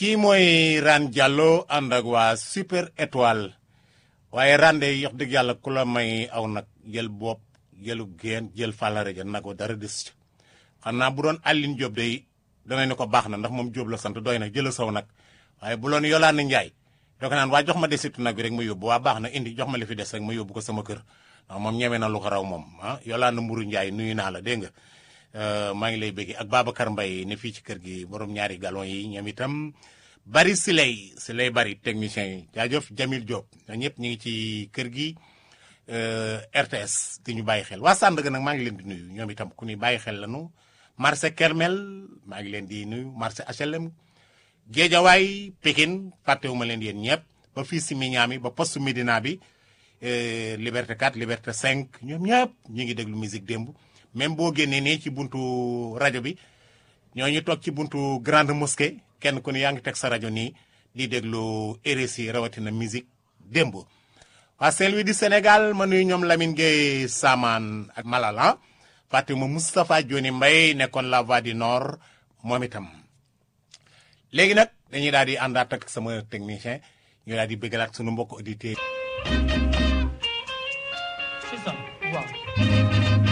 kii mooy Ran Diallo ànd ak waa super étoile waaye rande yox dëgg yàlla ku la may aw nag jël bopp jëlu geen jël fàllare ja nag wa dara des ca xam naa bu doon Aline Diop day danañ ne ko baax na ndax moom Diop la sant doy na jëla saw nag waaye bu loon Yolande Ndiaye doo ko naan waa jox ma desitu nag bi rek ma yóbbu waa baax na indi jox ma li fi des rek ma yóbbu ko sama kër ndax moom ñeme na lu ko raw moom ah Yolande Mburu Ndiaye nuyu naa la dégg nga maa ngi lay bëgg ak Babacar Mbaye ne fii ci kër gi borom ñaari galon yi ñoom itam bari si lay si lay bari technicien yi jaajëf Jamil Diop ñoo ñëpp ñu ngi ci kër gi RTS di ñu bàyyi xel waa Sandaga nag maa ngi leen di nuyu ñoom itam ku ñuy bàyyi xel lañu marché Kermel maa ngi leen di nuyu marché HLM Géejawaay Pikine fàttewuma leen yéen ñëpp ba fii si Mignane ba poste Médina bi Liberté 4 Liberté 5 ñoom ñëpp ñu ngi déglu musique démb même boo génnee nii ci buntu rajo bi ñooñu toog ci buntu grande mosquée kenn ku ne yaa ngi teg sa rajo nii di déglu RSI rawatina musique démb. waa Saint-Louis du Sénégal ma nuyu ñoom Lamine Gueye Saman ak Malala fàttewuma Moustapha Dioni Mbaye nekkoon la voix du nord moom itam. léegi nag dañuy daal di àndaat ak sama technicien ñu daal di bëggalaat sunu mbokk auditeurs C'est ça, waaw.